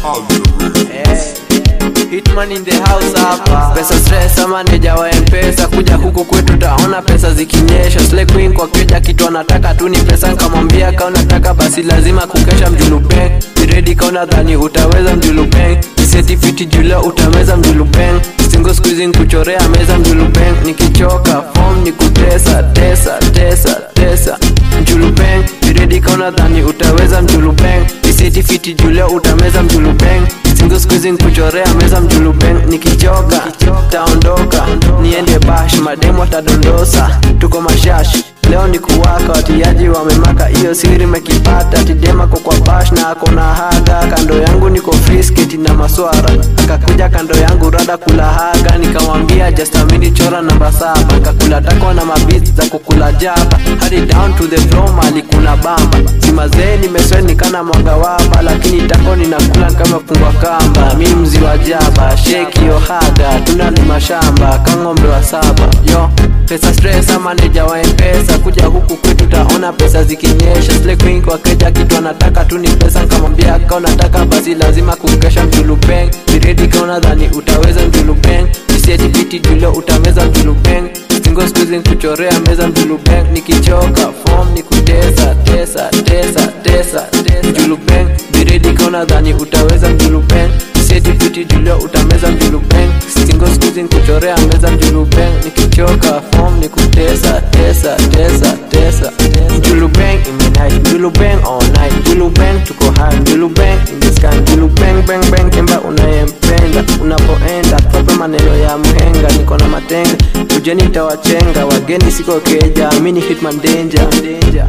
Hitman in the house hapa pesa stress ama neja wa mpesa kuja huku kwetu taona pesa zikinyesha Slay queen kwa keja kitu anataka tu ni pesa nkamwambia ka unataka basi lazima kukesha mjulubeng biredi ka unadhani utaweza mjulubeng isetifiti jula utameza mjulubeng singo squeezing kuchorea meza mjulubeng nikichoka form ni kutesa tesa tesa tesa mjulubeng biredi ka unadhani utaweza mjulubeng isetifiti jula utameza mjulubeng singo squeezing kuchorea meza mjulubeng nikichoka taondoka niende bash mademu atadondosa tuko mashash leo ni kuwaka watiaji wamemaka hiyo siri mekipata tidema ko kwa bash na ako na haga kando yangu niko frisketi na maswara akakuja kando yangu rada kula haga nikamwambia jastamini chora namba saba kakula takwa na mabit za kukula jaba hadi down to the floor mali kuna bamba simazee nimesweni kana mwanga waba lakini tako ninakula kama fungwa kamba mi mzi wa jaba sheki yo haga tunalima shamba kang'ombe wa saba yo pesa stress ama neja wa mpesa kuja huku kwetu taona pesa zikinyesha Slay queen kwa keja kitu anataka tu ni pesa nkamwambia ka unataka basi lazima kukesha mjulupeng biredi ka unadhani utaweza mjulupeng isietipiti julo utameza mjulupeng singo squeezing kuchorea meza mjulupeng nikichoka form ni kutesa tesa tesa tesa mjulupeng biredi ka unadhani utaweza mjulupeng isietipiti julo utameza mjulupeng singo squeezing kuchorea meza mjulupeng nikichoka form ni kutesa tesa tesa tesa mjulupeng imenight mjulupeng all night mjulupeng tuko high mjulupeng in the sky mjulupeng bang bang kemba unayempenda unapoenda tope maneno ya mhenga niko na matenga kujeni tawachenga wageni siko keja mini hitman danger danger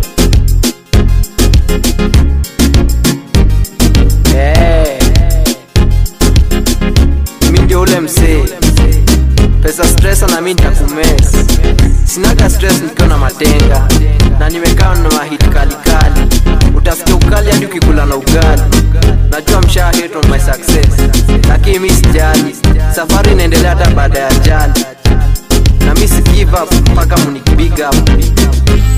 hey. mi ndio ule msee pesa stress na mi nitakumes sinaga stress nikiwa na matenga na nimekaa na mahit kalikali utasikia ukali hadi ukikula na ugali najua mshaa hate on my success lakini mi sijali safari inaendelea hata baada ya jali na mi si give up mpaka muni big up